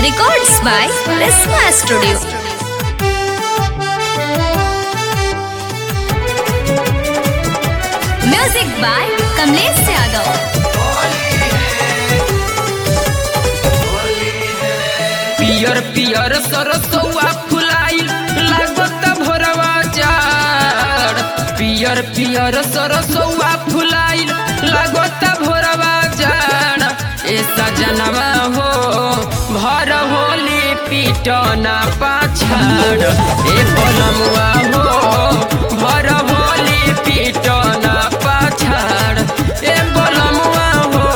Records by Prisma Studio. Music by Kamlesh Yadav. पियर पियर सरसौआ फुलाइल लागत भोरवा जाड़ पियर पियर सरसौआ फुलाइल लागत भोरवा जाड़ ए सजनवा हो भर होली पीटना पाछाड़ ए बलमुआ हो भर होली पीटना पाछाड़ ए बलमुआ हो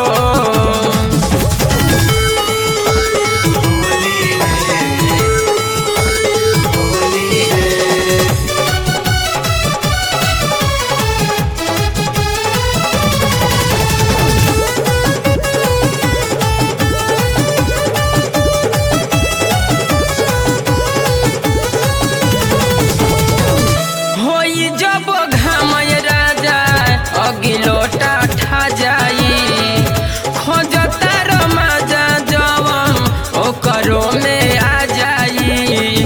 होई जब घामय राजा अगिलोटा ठा जाई खोजता रमाजा जवम ओकरो में आ जाई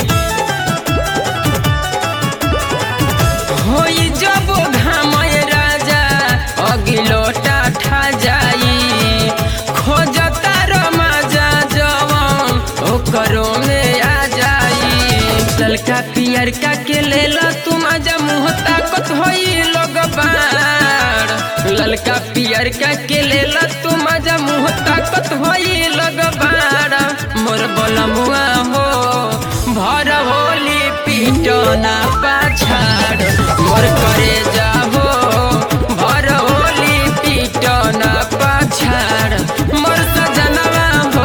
होई जब घामय राजा अगिलोटा ठा जाई खोजता रमाजा जवम ओकरो में आ जाई ललका पियर का के लेला तुम आजा मुँह ताकत होई लोग बाड़ ललका पियर का के लेला तुम आजा मुँह ताकत होई लोग बाड़ मोर बलमुआ हो भर होली पीटना पाछाड़ मोर करे जाहो भर होली पीटना पाछाड़ मोर सजनवा हो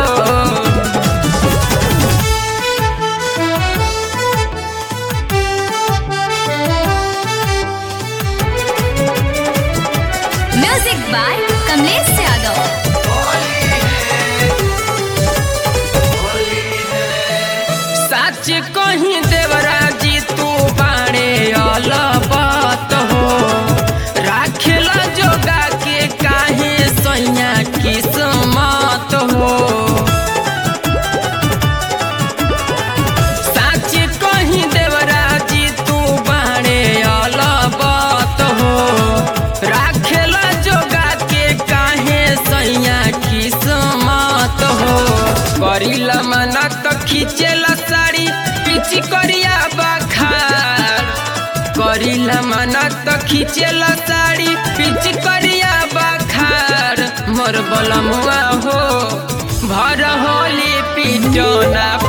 Music by Kamlesh Yadav. सच कहीं देवराजी तू बाणे अलबत हो राखेला जोगा के काहे सैया किस्मत हो सच कहीं देवराजी तू बाणे अलबत हो राखेला जोगा के काहे सैया किस्मत हो करिला मना तो खींचेला साड़ी पिची करिया बखार करिला मना तो खींचेला साड़ी पिची करिया बखार मोर बलमुआ हो भर होली पीटना